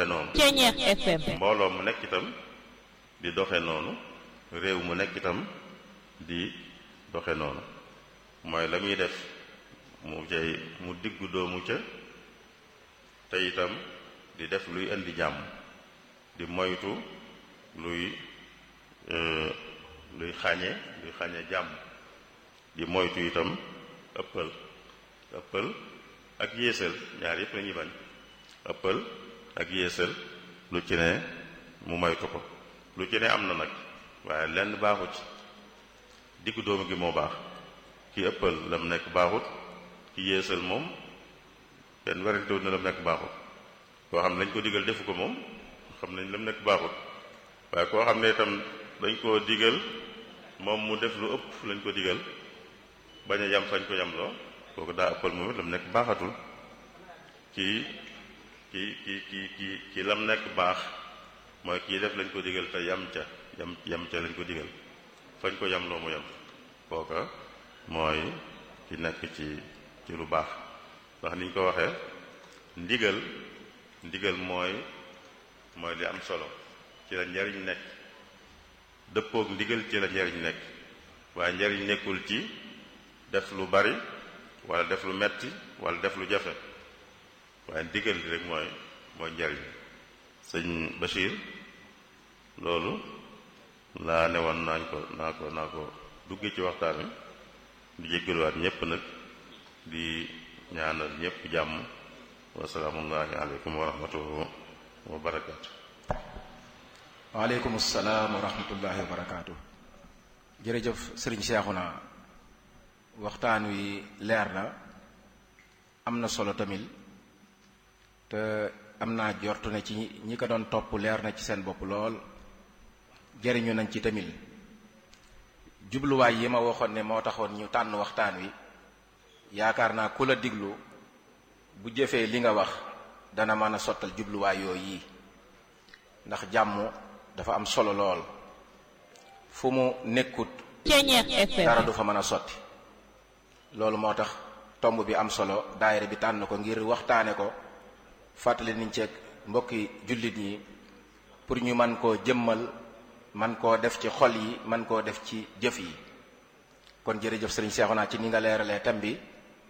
noonu Ceñeex FM mbooloo mu nekk itam di doxe noonu réew mu nekk itam di doxe noonu mooy la muy def mu cay mu diggu doomu ca te itam di def luy indi jàmm di moytu luy luy xañe luy xañe jàmm di moytu itam ëppal ëppal ak yéesal ñaar yëpp lañuy bañ ëppal ak yéesal lu ci ne mu moytu ko lu ci ne am na nag waaye lenn baaxu ci diggu doomu gi moo baax ki ëppal lam nekk baaxut ki yéesal moom kenn werantewut na lam nekk baaxut koo xam ne lañ ko digal defu ko moom xam nañ lam nekk baaxut waaye koo xam ne itam dañ koo digal moom mu def lu ëpp lañ ko digal bañ a yam fañ ko yam loo kooku daa ëppal moom it lam nekk baaxatul kii ki ki ki ki ki lam nekk baax mooy kii def lañ ko digal te yam ca yam yam ca lañ ko digal fañ ko yam loo mu yam kooka mooy ki nekk ci ci lu baax ndax niñ ko waxee ndigal ndigal mooy mooy li am solo ci la njariñ nekk dëppook ndigal ci la njariñ nekk waaye njariñ nekkul ci def lu bari wala def lu metti wala def lu jafe waaye ndigal li rek mooy mooy njariñ sëñ Bachir loolu laa ne woon naañ ko naa ko naa ko dugge ci waxtaan wi di jéggaluwaat ñépp nag di ñaanal ñépp jàmm wasalaamullahi aleykum wa rahmatuhu wa barakaatu waaleykum salaam wa rahmatullahi wa barakaatu jërëjëf sëriñ Seexuna waxtaan wi leer na am na solo tamit te am naa jortu ne ci ñi ko doon topp leer na ci seen bopp lool jëriñu nañ ci tamit jubluwaay yi ma waxoon ne moo taxoon ñu tànn waxtaan wi yaakaar naa ku la diglu bu jëfee li nga wax dana mën a sottal jubluwaay yooyu yi ndax jàmm dafa am solo lool fu mu nekkut Ceñeex FM dara du fa mën a sotti loolu moo tax tomb bi am solo daayira bi tànn ko ngir waxtaane ko fàttali niñ ceeg mbokki jullit ñi pour ñu man koo jëmmal man koo def ci xol yi man koo def ci jëf yi kon jërëjëf sëriñ Seexuna ci ni nga leeralee thème bi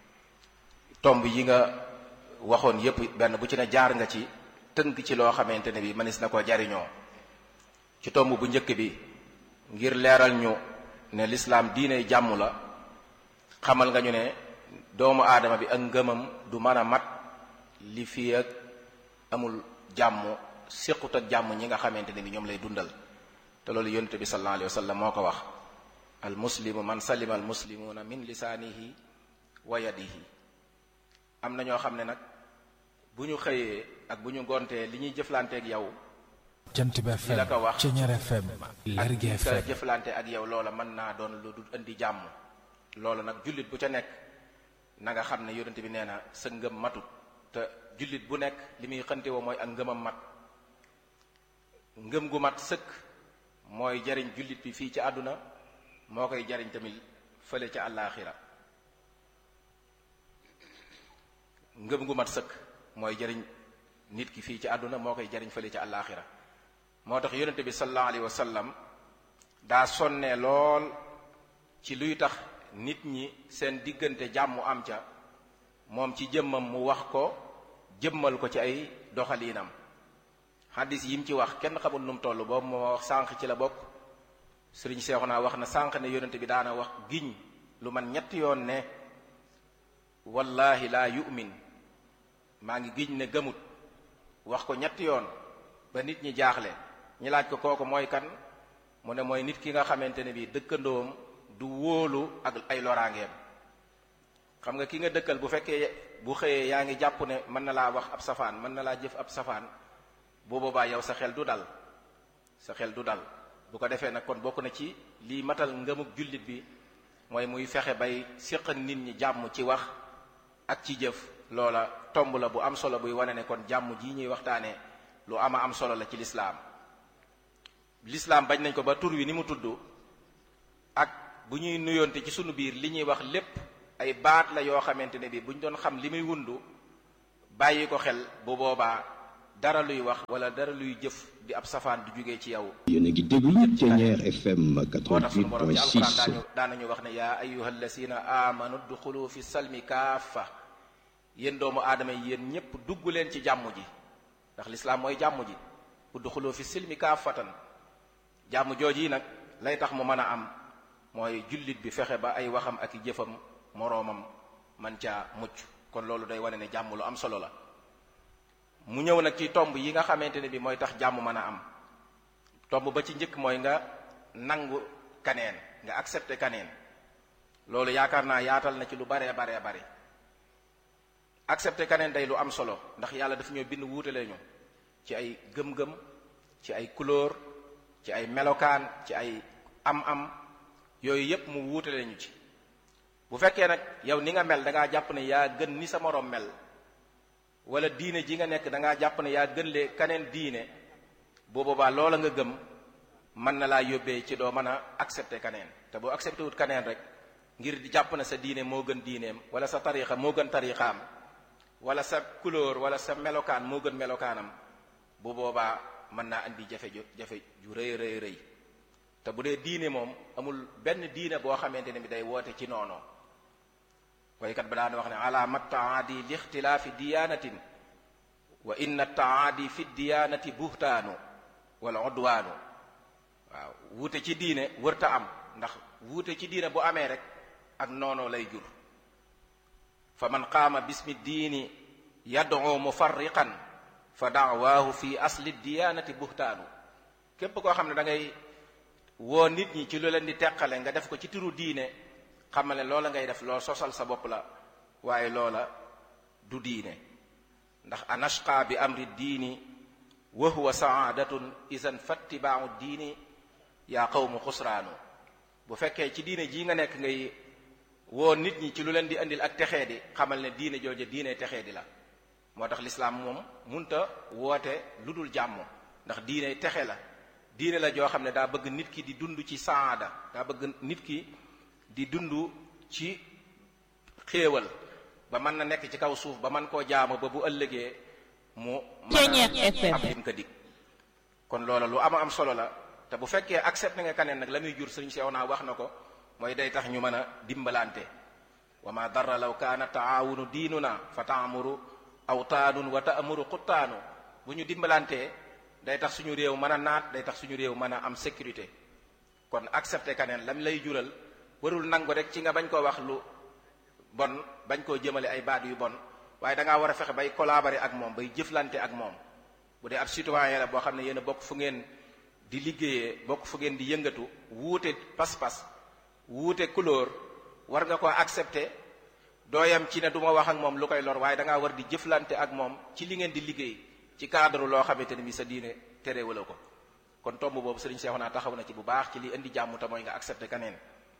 tomb yi nga waxoon yépp benn bu ci ne jaar nga ci tënk ci loo xamante ne bi mënees na koo jariñoo ci tomb bu njëkk bi ngir leeral ñu ne lislaam diine jàmm la xamal nga ñu ne doomu aadama bi ak ngëmam du mën a mat li fii ak amul jàmm séqut ak jàmm ñi nga xamante ne bi ñoom lay dundal te loolu yonent bi sallallahu alayhi wa sallam moo ko wax al muslimu man salima al muslimuuna min lisaanihi wa yadihi am na ñoo xam ne nag bu ñu xëyee ak bu ñu gontee li ñuy jëflanteeg yow jant bi li la FM ko wax Ceñeer FM Lergui ak ka FM jëflante ak yow loola mën naa doon lu du indi jàmm loolu nag jullit bu ca nekk na nga xam ne yonent bi nee na sa ngëm matut te jullit bu nekk li muy xante woo mooy ak ngëmam mat ngëm gu mat sëkk mooy jariñ jullit bi fii ci àdduna moo koy jariñ tamit fële ca àllaaxira ngëm gu mat sëkk mooy jariñ nit ki fii ci àdduna moo koy jariñ fële ca àllaaxira moo tax yonente bi sallallahu alayhi wa sallam daa sonne lool ci luy tax nit ñi seen diggante jàmm am ca moom ci jëmmam mu wax ko jëmmal ko ci ay doxaliinam xaddis yi mu ci wax kenn xamul nu mu toll boobu moo wax sànq ci la bokk sëriñ Seexuna wax na sànq ne yonente bi daana wax giñ lu man ñetti yoon ne wallahi laa yu'min maa ngi giñ ne gëmut wax ko ñetti yoon ba nit ñi jaaxle ñi laaj ko kooku mooy kan mu ne mooy nit ki nga xamante ne bii dëkkandoom du wóolu ak ay loraangeem xam nga ki nga dëkkal bu fekkee bu xëyee yaa ngi jàpp ne mën na laa wax ab safaan mën na laa jëf ab safaan bu boobaa yow sa xel du dal sa xel du dal bu ko defee nag kon bokk na ci lii matal ngëmug jullit bi mooy muy fexe bay séq ak nit ñi jàmm ci wax ak ci jëf loola tomb la bu am solo buy wane ne kon jàmm jii ñuy waxtaanee lu ama am solo la ci lislaam lislaam bañ nañ ko ba tur wi ni mu tudd ak bu ñuy nuyoonte ci sunu biir li ñuy wax lépp ay baat la yoo xamante ne bi bu ñu doon xam li muy wundu bàyyi ko xel bu boobaa dara luy wax wala dara luy jëf di ab safaan du jógee ci yow yéen a ngi déglu Thiéniere FM moo tax sunu borom ci alquran 88.6 daañu daanañu wax ne yaa ayuha allasina amanu duxulu fi salmi kaafa yéen doomu aadama yi yéen ñépp dugg leen ci jàmm ji ndax lislaam mooy jàmm ji udxulu fi silmi kaafatan jàmm jooji yi nag lay tax mu mën a am mooy jullit bi fexe ba ay waxam ak i jëfam moroomam man caa mucc kon loolu day wane ne jàmm lu am solo la mu ñëw nag ci tomb yi nga xamante ne bi mooy tax jàmm mën a am tomb ba ci njëkk mooy nga nangu kaneen nga accepté kaneen loolu yaakaar naa yaatal na ci lu baree baree bare accepté kaneen day lu am solo ndax yàlla daf ñoo bind wuutale ñu ci ay gëm-gëm ci ay couleur ci ay melokaan ci ay am-am yooyu yépp mu wuutale ñu ci bu fekkee nag yow ni nga mel da ngaa jàpp ne yaa gën ni sa moroom mel wala diine ji nga nekk da ngaa jàpp ne yaa gën lee kaneen diine boo boobaa loola nga gëm mën na laa yóbbee ci doo mën a accepté kaneen te boo accepté wut kaneen rek ngir di jàpp ne sa diine moo gën diineem wala sa tariixa moo gën tariixaam wala sa couleur wala sa melokaan moo gën melokaanam bu boobaa mën naa andi jafe ju jafe ju rëy rëy rëy te bu dee diine moom amul benn diine boo xamante ne bi day woote ci noonu waykat ba daan wax ne alaama taadi li ixtilaafi diyaanatin wa inna taadi fi diyaanati buhtaanu wala udwaanu waaw wuute ci diine wërta am ndax wuute ci diine bu amee rek ak noonu lay jur fa man qaama bismi diini yad'u mufarriqan fa da'waahu fi asli diyaanati buhtaanu képp koo xam ne da ngay woo nit ñi ci lu leen di teqale nga def ko ci turu diine xamal ne loola ngay def loo sosal sa bopp la waaye loola du diine ndax anashqa bi amri diini wa huwa saadatun isan fattibaau diini yaa qawmu xusraanu bu fekkee ci diine jii nga nekk ngay woo nit ñi ci lu leen di indil ak texee di xamal ne diine jooja diine texee di la moo tax lislaam moom munta woote lu dul jàmm ndax diine texe la diine la joo xam ne daa bëgg nit ki di dund ci saada daa bëgg nit ki di dund ci xéewal ba mën na nekk ci kaw suuf ba man koo jaamu ba bu ëllëgee mu Thiéniere FM. am lim ko dig kon loola lu ama am solo la te bu fekkee accepté nga kaneen nag la muy jur sëriñ sew naa wax na ko mooy day tax ñu mën a dimbalante wa ma darra law kaana taawunu diinuna fa taamuru awtaanun wa taamuru xuttaanu bu ñu dimbalantee day tax suñu réew mën a naat day tax suñu réew mën a am sécurité kon accepté kaneen lam lay jural warul nangu rek ci nga bañ koo wax lu bon bañ koo jëmale ay baat yu bon waaye da ngaa war a fexe bay collaborer ak moom bay jëflante ak moom bu dee ab citoyen la boo xam ne yéen a bokk fu ngeen di liggéeyee bokk fu ngeen di yëngatu wuute pas-pas wuute couleur war nga ko accepter dooyam ci ne du ma wax ak moom lu koy lor waaye da ngaa war di jëflante ak moom ci li ngeen di liggéey ci cadre loo xamante ne bi sa diine terewala ko kon tomb boobu sëriñ Seexuna taxaw na ci bu baax ci li indi jàmm te mooy nga accepter kaneen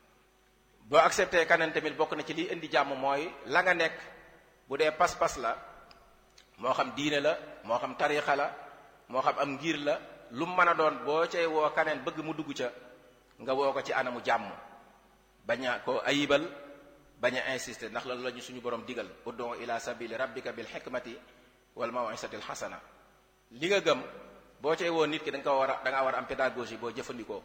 boo accepté kaneen tamit bokk na ci liy indi jàmm mooy la nga nekk bu dee pas-pas la moo xam diine la moo xam tariixa la moo xam am ngir la lu mu mën a doon boo cay woo kaneen bëgg mu dugg ca nga woo ko ci anamu jàmm bañ a ko ayibal bañ a insister ndax loolu la ñu suñu borom digal ud'u ila sabili rabbika bil hikmati wal maw'izati al hasana li nga gëm boo cay woo nit ki da nga ko war a da ngaa war a am pédagogie boo jëfandikoo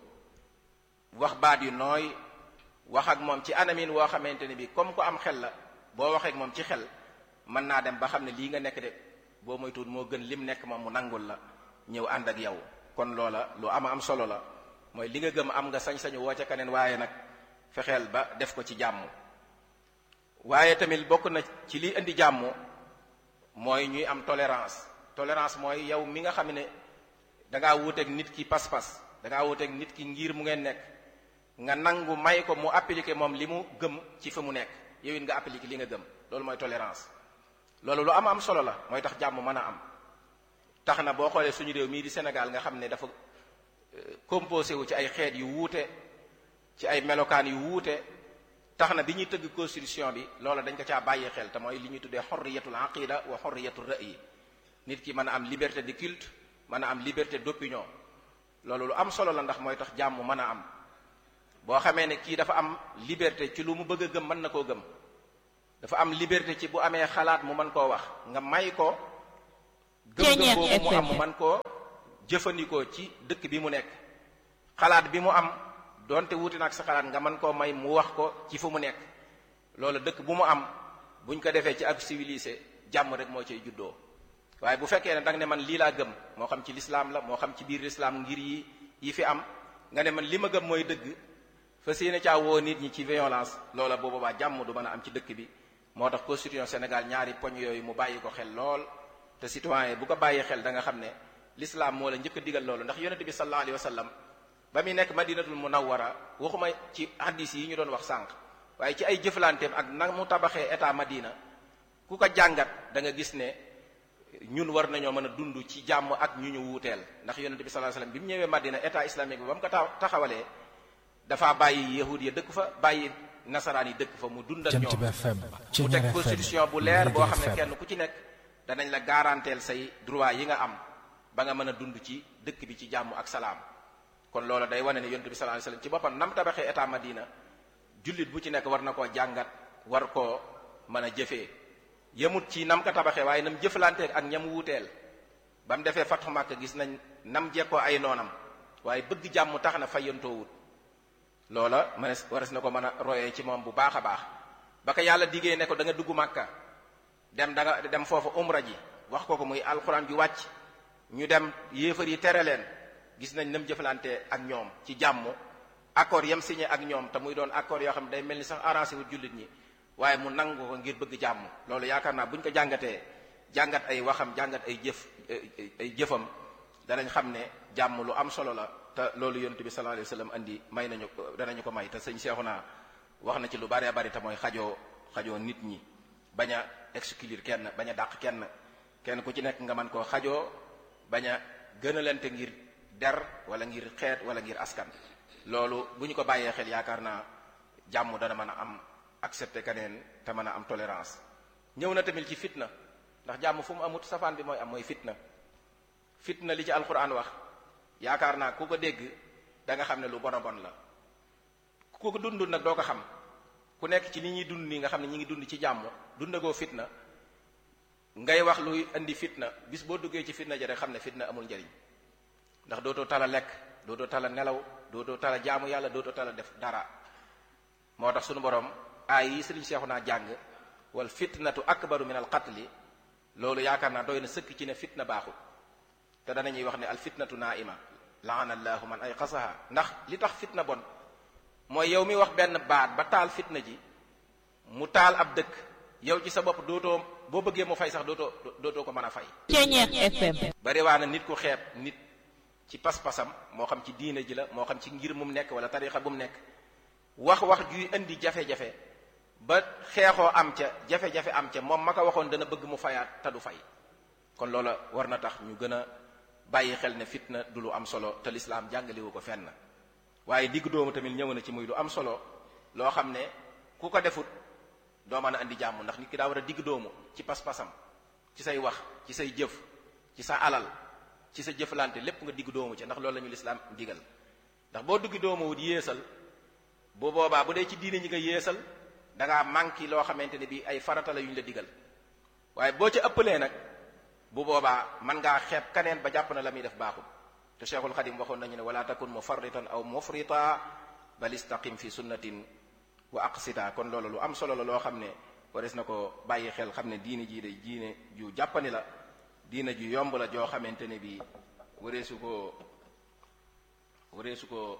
wax baat yu nooy wax ak moom ci anamin woo xamante ne bi comme ko am xel la boo waxee ak moom ci xel mën naa dem ba xam ne lii nga nekk de boo moytuwul moo gën lim nekk moom mu nangul la ñëw ànd ak yow kon loola lu ama am solo la mooy li nga gëm am nga sañ-sañu woo ca kaneen waaye nag fexeel ba def ko ci jàmm waaye tamit bokk na ci li indi jàmm mooy ñuy am tolérance tolérance mooy yow mi nga xam ne dangaa wuuteeg nit ki pas-pas dangaa wuuteeg nit ki ngir mu ngeen nekk nga nangu may ko mu appliquer moom li mu gëm ci fa mu nekk yow it nga appliquer li nga gëm loolu mooy tolérance loolu lu am am solo la mooy tax jàmm mën a am tax na boo xoolee suñu réew mii di Sénégal nga xam ne dafa composé wu ci ay xeet yu wuute ci ay melokaan yu wuute tax na bi ñuy tëgg constitution bi loola dañ ko caa bàyyi xel te mooy li ñuy tuddee xorriyatul aqida wa xorriyatul ra'yi nit ki mën a am liberté de culte mën a am liberté d'opinion loolu lu am solo la ndax mooy tax jàmm mën a am boo xamee ne kii dafa am liberté ci lu mu bëgg a gëm mën na koo gëm dafa am liberté ci bu amee xalaat mu mën koo wax nga may ko gëm-gëm boobu mu am mu man koo jëfandikoo ci dëkk bi mu nekk xalaat bi mu am donte wuti nag sa xalaat nga mën koo may mu wax ko ci fu mu nekk loolu dëkk bu mu am buñ ko defee ci ak civilisé jàmm rek moo cay juddoo waaye bu fekkee ne danga ne man lii laa gëm moo xam ci lislaam la moo xam ci biir lislaam ngir yi yi fi am nga ne man li ma gëm mooy dëgg fa séene caa woo nit ñi ci violence loola boo boobaa jàmm du mën a am ci dëkk bi moo tax constitution Sénégal ñaari poñ yooyu mu bàyyi ko xel lool te citoyen bu ko bàyyi xel da nga xam ne l'islam moo la njëkk a digal loolu ndax yonente bi sallallahu alayhi wa sallam ba muy nekk madinatul munawwara waxuma ci hadis yi ñu doon wax sànq waaye ci ay jëflanteem ak na mu tabaxee état madina ku ko jàngat da nga gis ne ñun war nañoo mën a dund ci jàmm ak ñu ñu wuuteel ndax yonente bi sallallahu alayhi wa sallam bi mu ñëwee madina état islamique bi ba mu ko taxawalee dafa bàyyi yahud ya dëkk fa bàyyi nasaraan yi dëkk fa mu dund ak ñoom mu teg constitution bu leer boo xam ne kenn ku ci nekk danañ la garanteel say droit yi nga am ba nga mën a dund ci dëkk bi ci jàmm ak salaam kon loolu day wane ne yonent bi sallallahu alayhi wasallam ci boppam nam tabaxee état Madina jullit bu ci nekk war na koo jàngat war koo mën a jëfee yemut ci nam ko tabaxee waaye nam jëflanteeg ak ñam wuuteel ba mu defee Fathu Makka gis nañ nam jekkoo ay noonam waaye bëgg jàmm tax na fayantoowut loola mënees wares na ko mën a royee ci moom bu baax a baax ba ko yàlla diggee ne ko da nga dugg Makka dem da nga dem foofu umra ji wax ko ko muy alxuraan ju wàcc ñu dem yéefar yi tere leen gis nañ nam jëflante ak ñoom ci jàmm accord yam signé ak ñoom te muy doon accord yoo xam ne day mel ni sax arrangé wu jullit ñi waaye mu nangu ko ngir bëgg jàmm loolu yaakaar naa bu ñu ko jàngatee jàngat ay waxam jàngat ay jëf ay jëfam danañ xam ne jàmm lu am solo la te loolu yonent bi sallallahu alayhi wasallam andi may nañu danañu ko may te sëñ Seexuna wax na ci lu bari bari te mooy xajoo xajoo nit ñi bañ a exclure kenn bañ a dàq kenn kenn ku ci nekk nga mën koo xajoo bañ a gënalante ngir der wala ngir xeet wala ngir askan loolu bu ñu ko bàyyee xel yaakaar naa jàmm dana mën a am accepté keneen te mën a am tolérance ñëw na tamit ci fitna ndax jàmm fu mu amut safaan bi mooy am mooy fitna fitna li ci alquran wax yaakaar naa ku ko dégg da nga xam ne lu bon a bon la ku ko dund nag doo ko xam ku nekk ci ni ñuy dund nii nga xam ne ñi ngi dund ci jàmm dundagoo fitna ngay wax luy indi fitna bis boo duggee ci fitna ja rek xam ne fitna amul njariñ ndax dootoo tala lekk dootoo tala nelaw dootoo tala jaamu yàlla dootoo tala def dara moo tax sunu borom aay yi sëriñ seexu naa jàng wal fitnatu akbaru min al qatli loolu yaakaar naa doy na sëkk ci ne fitna baaxul te danañuy wax ne al fitnatu naima laana allahu man ay xasaha ndax li tax fitna bon mooy yow mi wax benn baat ba taal fitna ji mu taal ab dëkk yow ci sa bopp dootoo boo bëggee mu fay sax dootoo dootoo ko mën a fay Ceeñeex FM bari waa na nit ku xeeb nit ci pas-pasam moo xam ci diine ji la moo xam ci ngir mu nekk wala tarixa bu mu nekk wax wax juy indi jafe-jafe ba xeexoo am ca jafe-jafe am ca moom ma ko waxoon dana bëgg mu fayaat te du fay kon loola war na tax ñu gën a bàyyi xel ne fitna du lu am solo te lislaam jàngalewu ko fenn waaye digg doomu tamit ñëw na ci muy lu am solo loo xam ne ku ko defut doo mën a andi jàmm ndax nit ki daa war a digg doomu ci pas-pasam ci say wax ci say jëf ci sa alal ci sa jëflante lépp nga digg doomu ci ndax loolu la ñu lislaam digal ndax boo digg doomu wut yéesal bu boobaa bu dee ci diine ñi nga yéesal da ngaa manqué loo xamante ne bi ay farata la yu ñu la digal waaye boo ca ëppalee nag bu boobaa man ngaa xeeb kaneen ba jàpp na la muy def baaxul te cheikhul xadim waxoon nañu ne wala takun mufarritan aw mufrita bal istaqim fi sunnatin wa aqsita kon loolu lu am solo la loo xam ne wares na ko bàyyi xel xam ne diine jii day diine ju jàppani la diine ju yomb la joo xamante ne bi wareesu ko wareesu ko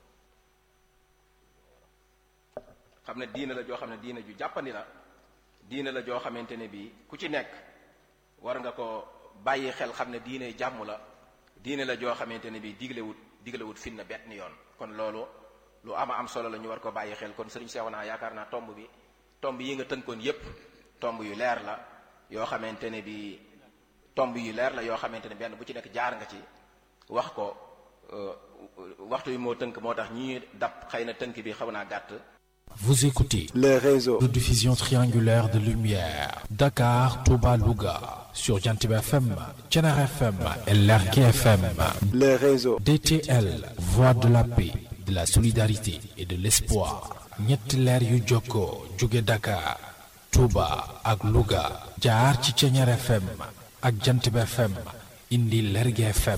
xam ne diine la joo xam ne diine ju jàppandi la diine la joo xamante ne bi ku ci nekk war nga ko bàyyi xel xam ne diine jàmm la diine la joo xamante ne bi diglewut diglewut finna bet ni yoon kon loolu lu ama am solo la ñu war ko bàyyi xel kon sëriñ sew naa yaakaar naa tomb bi tomb yi nga tënkoon yépp tomb yu leer la yoo xamante ne bi tomb yu leer la yoo xamante ne benn bu ci nekk jaar nga ci wax ko waxtu yi moo tënk moo tax ñi dab xëy na tënk bi xaw naa gàtt Vous écoutez les réseaux de diffusion triangulaire de lumière Dakar, Touba, Louga sur Jantib FM, Thiénare FM et Lergui FM. les réseaux DTL, voix de la paix, de la solidarité et de l'espoir. ñetti leer yu jokkoo jóge Dakar, Touba ak Louga jaar ci Thiénare FM ak Jantib FM indi Lergui FM